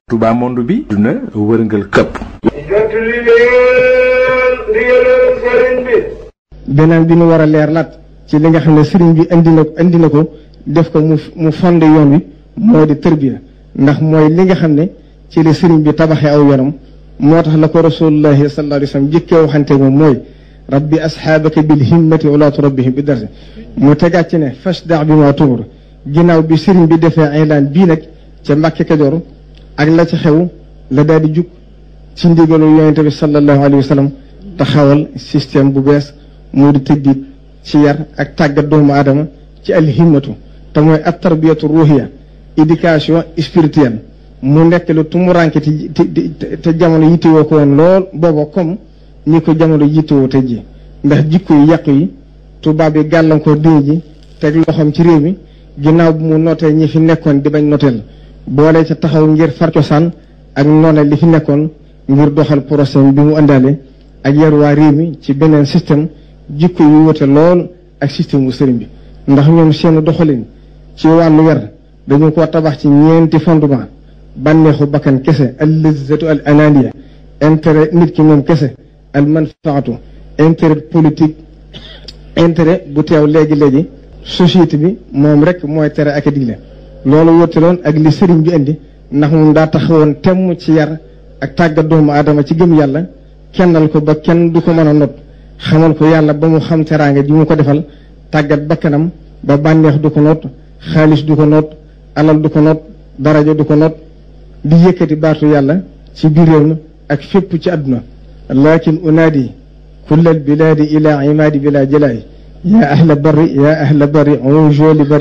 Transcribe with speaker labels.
Speaker 1: Touba monde bi duna wërngal këpp
Speaker 2: jot li leen ndigalal sëriñ bi
Speaker 3: beneen bi nu war a leer laat ci li nga xam ne sëriñ bi indi na indi na ko def ko mu mu fonde yoon wi moo di tërbiya ndax mooy li nga xam ne ci la sëriñ bi tabaxee aw yoonam moo tax la ko rasulullahi sallallahu alayhi wa sallam jëkkee waxante moom mooy rabbi asxaabaka bil himmati walaatu rabbihim bi darsi mu tegaat ci ne fasda bi ma tumur ginnaaw bi sëriñ bi defee aylaan bii nag ca Mbàkke Kajoor ak la ci xew la daal di jug ci ndigalu yonente bi sallallahu alayhi wa sallam taxawal système bu bees moo di tëddiit ci yar ak tàggat doomu aadama ci alhimmatu te mooy at tarbiyatu ruhiya éducation spirituelle mu nekk lu tumuranke te te jamono yittewoo ko woon lool booba comme ñi ko jamono yittewoo te ji ndax jikko yu yàqu yi tubaab yi gàllankoor diine ji teg loxoom ci réew mi ginnaaw bu mu notee ñi fi nekkoon di bañ noteel boole ca taxaw ngir far cosaan ak noone li fi nekkoon ngir doxal procès bi mu àndaale ak yar waa réew mi ci beneen système jikko yu wute lool ak système bu sëriñ bi ndax ñoom seen doxalin ci wàllu yar dañu ko tabax ci ñeenti fondement bànneexu bakkan kese al lizzatu al ananiya intérêt nit ki moom kese al manfaatu intérêt politique intérêt bu teew léegi-léegi société bi moom rek mooy tere ak a digle loolu wutaloon ak li sëriñ bi indi ndax moom daa taxawoon temm ci yar ak tàggat doomu aadama ci gëm yàlla kennal ko ba kenn du ko mën a not xamal ko yàlla ba mu xam teraanga ji mu ko defal tàggat bakkanam ba bànneex du ko noot xaalis du ko noot alal du ko noot daraja du ko noot di yëkkati baatu yàlla ci biir réew mi ak fépp ci àdduna lakin unaadi kulla albilaadi ila imaadi bila jalaay yaa ahla barri yaa ahla barri on joli barri